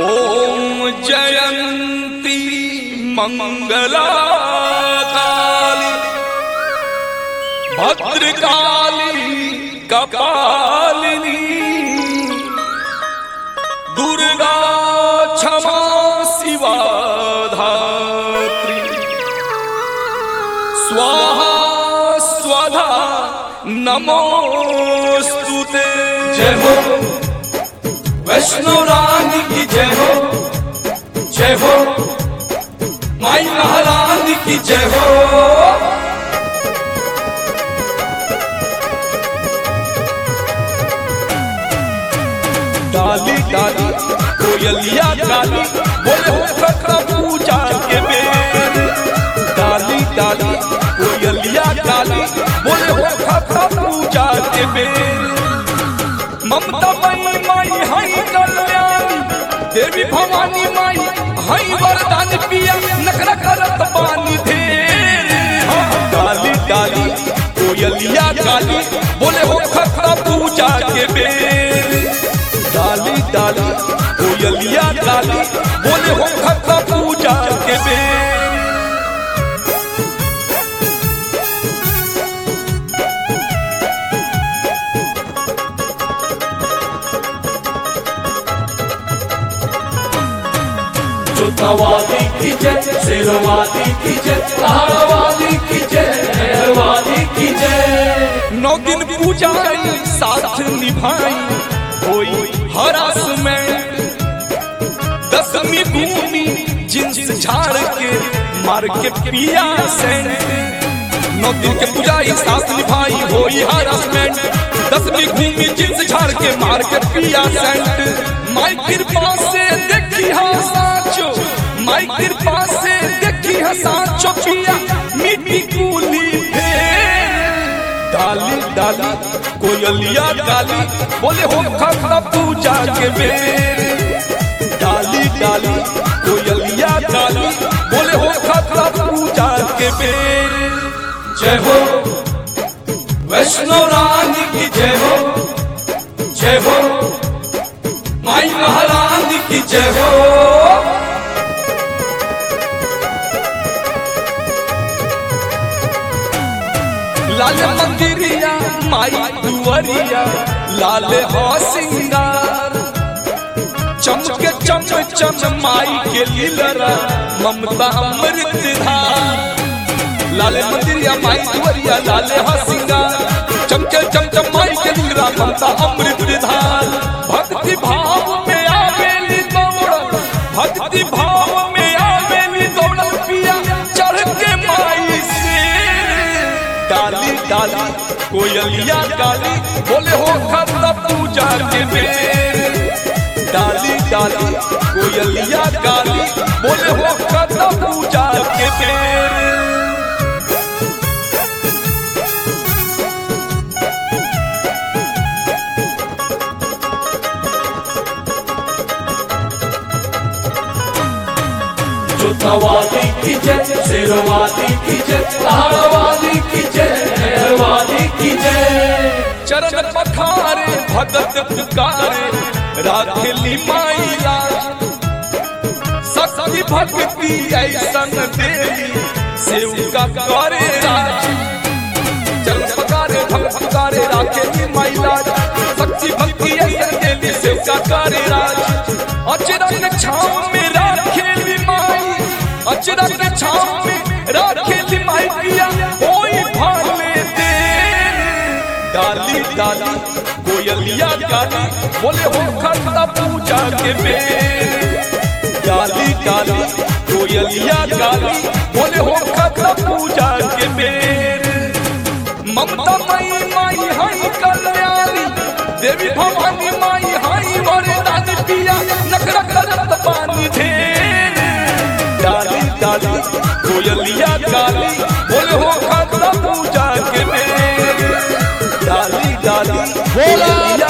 ॐ जयन्ती मङ्गला काली भद्रकाली कपालिनी दुर्गा क्षमा शिवा धात्री स्वाहा स्वधा नमोऽस्तु ते जय हो वैष्णो रानी की जय हो जय हो माई महारानी की जय हो डाली डाली कोयलिया डाली बोले हो खतरा पूजा के बेर डाली डाली कोयलिया डाली बोले हो खतरा पूजा के बेर ममता मई माई हई कल्याणी देवी भवानी माई हई वरदान पिया नखरा करत पानी ढेर डाली डाली कोयलिया डाली बोले हो खतरा पूजा के बेर डाली डाली कोयलिया डाली बोले हो खतरा पूजा के बेर जोतावादी की जय शेरवादी की जय पहाड़वादी की जय मेहरवादी की जय नौ दिन पूजाई साथ निभाई होई हरास में दसवीं भूमि जिन्स झाड़ के मार के पिया से नौ दिन के पूजाई साथ निभाई होई हरासमेंट दसवीं भूमि जिन्स झाड़ के मार के पिया सेंट माई कृपा से देखी हा साचो माई कृपा से देखी हा साचो पिया मिट्टी कूली फेर डाली डाली कोयलिया डाली बोले हो खतरा पूजा के बेर डाली डाली कोयलिया डाली बोले हो खतरा पूजा के बेर जय हो वैष्णो रानी की जय हो जय हो माई महारानी की जय हो लाल मंदिरिया माई दुआरिया लाल हो सिंगार चमके चम चम माई के लीलरा ममता अमृत धार लाल मंदिरिया माई दुआरिया लाल हो सिंगार चमके चम चम माई के लीलरा ममता अमृत धार भक्ति भाव में आवेली दौड़ भक्ति भाव में आवेली दौड़ पिया चढ़ के माई से डाली डाली कोयलिया डाली बोले हो खतरा पूजा के बेर डाली डाली कोयलिया डाली बोले हो खतरा पूजा के बेर जोतावादी की जय शेरवादी की जय पहाड़वादी की जय मेहरवादी की जय चरण पखारे भगत पुकारे राखेली माई लाज शक्ति भक्ति ऐसन देवी सेव का करे राज चरण पखारे भगत पुकारे राखेली माई लाज शक्ति भक्ति ऐसन देवी सेव का करे राज अचरंग छाव में राखेली माई अचरंग छाव में राखेली माई पिया कोई भाले दे डाली डाली कोयलिया डाली बोले हो खतरा पूजा के बेर डाली डाली कोयलिया डाली बोले हो खतरा पूजा के बेर ममता माई my high Kalyani Devi Bhavani my high वरदान पिया नखरा करत पानी ढेर डाली डाली कोयलिया डाली बोले हो खतरा पूजा के बेर डाली डाली बोला